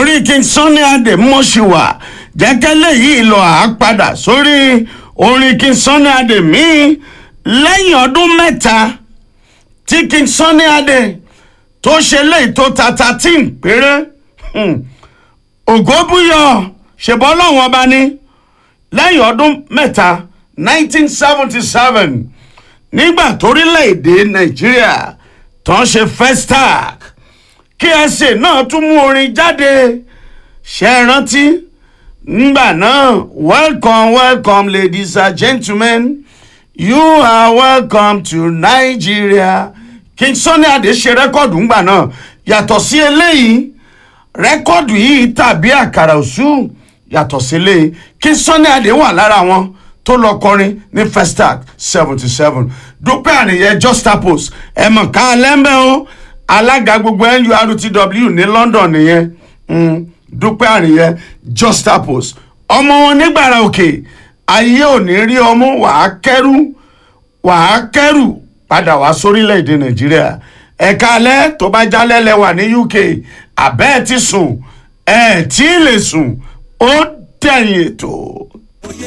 orí king sunny adé mọ̀ṣíwà jẹ́kẹ́lẹ́ yìí lọ àápadà sórí orin king sunny adé míì lẹ́yìn ọdún mẹ́ta tí king sunny adé tó ṣe léyìí tó ta thirteen péré ògóbúyọ ṣèbọ́ lọ́wọ́n ọba ní lẹ́yìn ọdún mẹ́ta nineteen seventy seven nígbà torílẹ̀-èdè nàìjíríà tó ń ṣe festac ksa náà tún mú orin jáde ṣe é rántí nígbà náà welcome welcome ladies and gentlemen you are welcome to nigeria king sunny adé ṣe rẹ́kọ̀dù ńgbà náà yàtọ̀ sí eléyìí rẹ́kọ̀dù yìí tàbí àkàrà òṣù yàtọ̀ sí eléyìí king sunny adé wà lára wọn tó lọ kọrin ní festac seventy seven dúpẹ́ àníyẹ justapos ẹ̀mọ̀ ká lẹ́mbẹ́ o alága gbogbo nurtw ní london nìyẹn mm, dúpẹ́ àníyẹ justapos ọmọ wọn nígbàrà òkè ayé ò ní rí ọmú wàá kẹ́rù wàá kẹ́rù padà wá sórílẹ̀‐èdè nàìjíríà ẹ̀ka alẹ́ tó bá jálẹ̀ lẹ́wà ní uk àbẹ́ẹ̀ ti sùn ẹ̀ tí ì lè sùn ó dẹ̀yìn ètò.